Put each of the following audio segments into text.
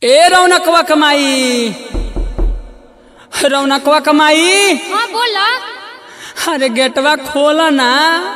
ए रौनकवा कमाई रौनकवा कमाई हाँ बोला अरे गेटवा खोला ना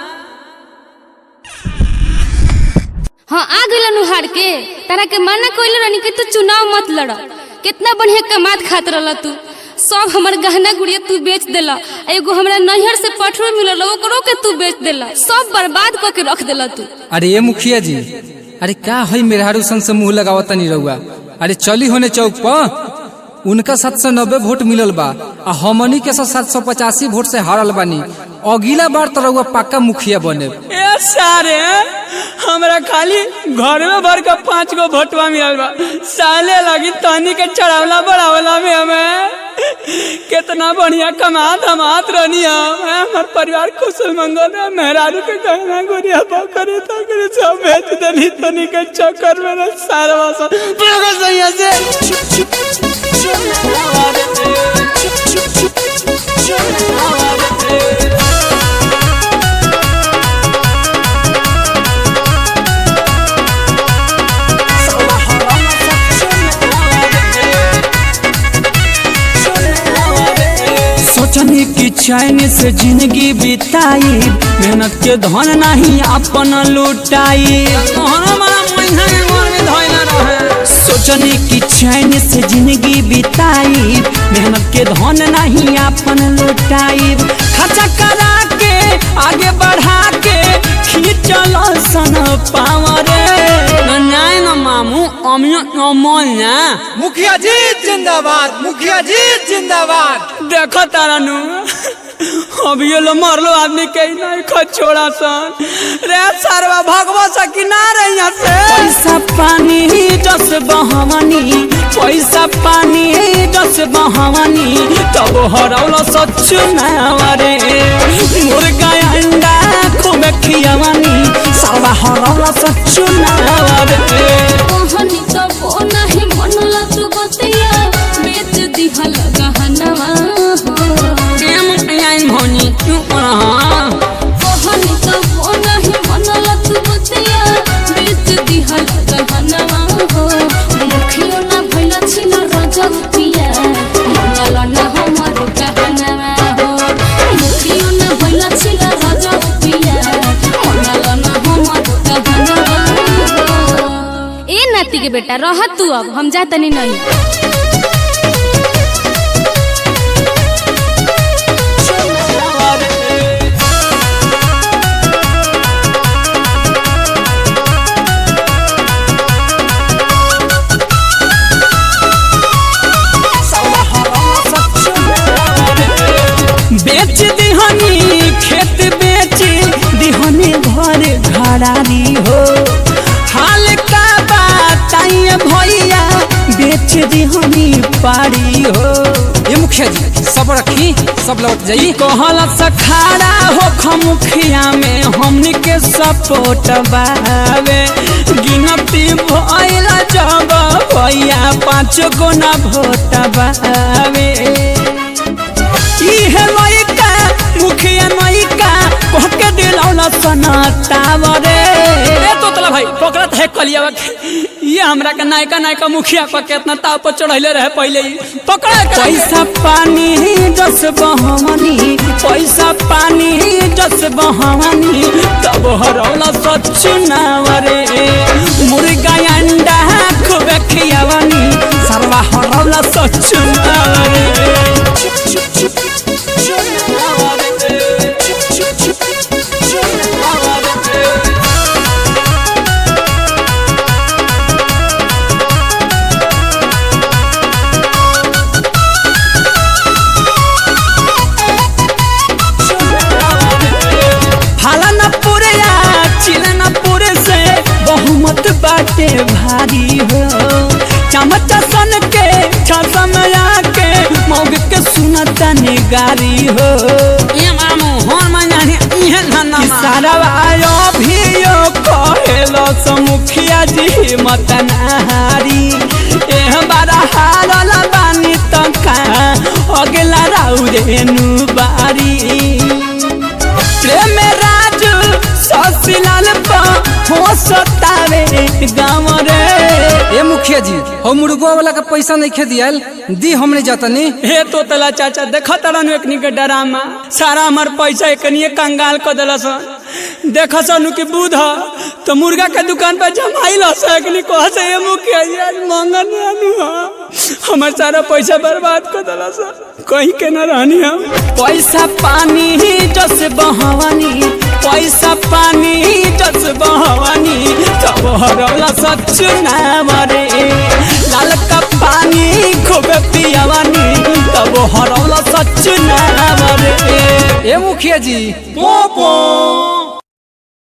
हाँ आ गइल नुहार के तारा के मना कइले रहनी कि तू चुनाव मत लड़ कितना बढ़िया कमात खात रहल तू सब हमर गहना गुड़िया तू बेच देला आ एगो हमरा नैहर से पठरो मिलल ओकरो के तू बेच देला सब बर्बाद क के रख देला तू अरे ये मुखिया जी अरे का है मेहरारू सन से मुंह लगावता नहीं रहुआ अरे चली होने चौक पर उनका सात सौ नब्बे वोट मिलल बा आ हमनी के सात सौ पचासी वोट से हारल बानी अगला बार तो रहुआ पक्का मुखिया बने ए सारे हमरा खाली घर में भर के पांच गो भोटवा मिलल बा साले लगी तनी के चढ़ावला बढ़ावला में हमें कितना बढ़िया कमात हमात रहनी हम हैं, हमार परिवार कुशल मंगल है मेहरारू के गहना गुड़िया बकरे तकरे सब बेच देनी तनी के चक्कर में ना सारा वासा पूरा सही से सोचनी की चैन से जिंदगी बिताई मेहनत के धन नहीं अपन लुटाई सोचनी की चैन से जिंदगी बिताई मेहनत के धन नहीं अपन लुटाई खर्चा करा के आगे बढ़ा के खींचल सन पावरे नाय न मामू अमियो नमल ना मुखिया जी जिंदाबाद मुखिया जी जिंदाबाद देखो तारा नु अभी ये लो मरलो आदमी के ही नहीं खो छोड़ा सन रे सरवा भगवा सकी ना रे यहाँ से पैसा पानी जस बहवानी पैसा पानी जस बहवानी तब हरौलो सच्चू ना रे मुर्गा अंडा खूब खियावानी सरवा हरौलो सच्चू ना रे कहनी तो वो नहीं मनला तू बतिया बेच दिहल गहनवा हो प्रेम आइन भनी क्यों रहा कहनी तो वो नहीं मनला तू बतिया बेच दिहल गहनवा हो मुखियो ना भइला छिन रजब पिया मनला ना हमर गहनवा हो मुखियो ना भइला छिन रजब पिया मनला ना हमर गहनवा हो ए नाती के बेटा रह तू अब हम जा तनी नहीं बेच दिहनी खेत बेच दिहनी घर घरारी हो हाल का बताइए भैया बेच दिहनी पारी हो ये मुखिया जी सब रखी सब लौट जाई कहल सखाड़ा हो खमुखिया में हमनी के सपोर्ट बावे गिनती भइल जब भैया पाँच गो ना भोट बावे इहे लइका मुखिया नइका कह के दिलौला सनातावरे ए तोतला भाई पकड़त है कलियावा के ये हमरा के नायका नायका मुखिया पर केतना ताव पर चढ़ैले रहे पहले ही पकड़ पैसा पानी जस बहवानी पैसा पानी जस बहवानी तब हरौला सच नावरे मुर्गा अंडा खूब खियावानी सरवा हरौला सच नावरे हाला न पूरे या चिला न पूरे से बहुमत बाटे भारी हो चमच सन के छसम के मौग के सुनता निगारी हो ये मामू होन मजाने इहे धन्ना सारा आयो भी यो कहेलो समुखिया जी मत नहारी एह बारा हारल बानी तका अगला राउरे नु बारी प्रेम राज ससिलाल पा हो सतावे गाँव रे ये मुखिया मुखिया जी हम मुर्गो वाला के पैसा नहीं खे दियल दी हमने जातनी हे तो तला चाचा देख तरन एकनी के डरामा सारा हमार पैसा एकनी कंगाल क देलस देख सनु की बूध तो मुर्गा के दुकान पर जमाइल से एकनी कह से ये मुखिया जी आज मंगन आनु हमार सारा पैसा बर्बाद कर देलस कहीं के न रहनी हम पैसा पानी जस बहवानी पैसा पानी जस बहवानी तब हरला सच ना मरे लाल का पानी खूब पियावानी तब हरला सच ना मरे ए मुखिया जी पोपो